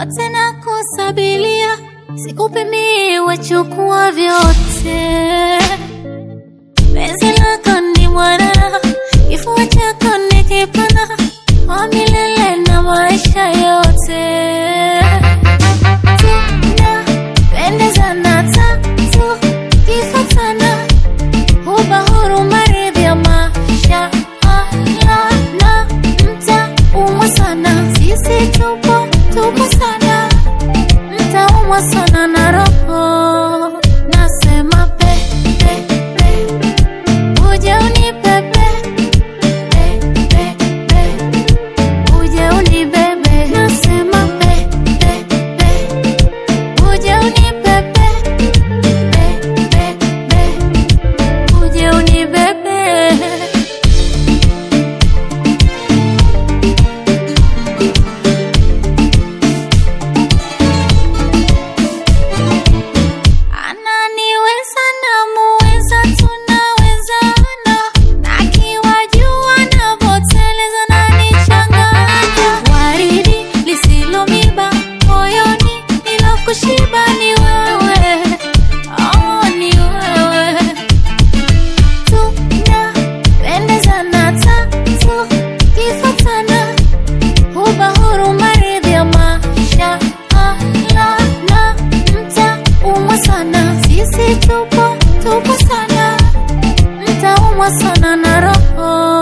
yote na kusabilia, sikupimii, wachukua vyote. Penzi lako ni mwana, kifua chako ni kipana, wa milele na maisha yote. Tunapendezana tatu, kifuatana, huba huruma, ridhi ya maisha Allah, na mtaumwa sana, sisi tupo tupo sana, mtaumwa sana na roho, nasema pe pe pe, uje unipepe pe pe pe, uje unibebe, nasema pe pe pe, uje unipepe pe pe pe, uje unibebe. Ananiweza na muweza, tunawezana, na akiwajua navyoteleza nanichanganya. Waridi lisilomiba moyoni, nilokushiba ni wewe, oh, ni wewe. Tunapendezana tatu, kifuatana, huba huruma, ridhi ya maisha Allah, na mtaumwa sana, sisi tupo tupo sana, mtaumwa sana na roho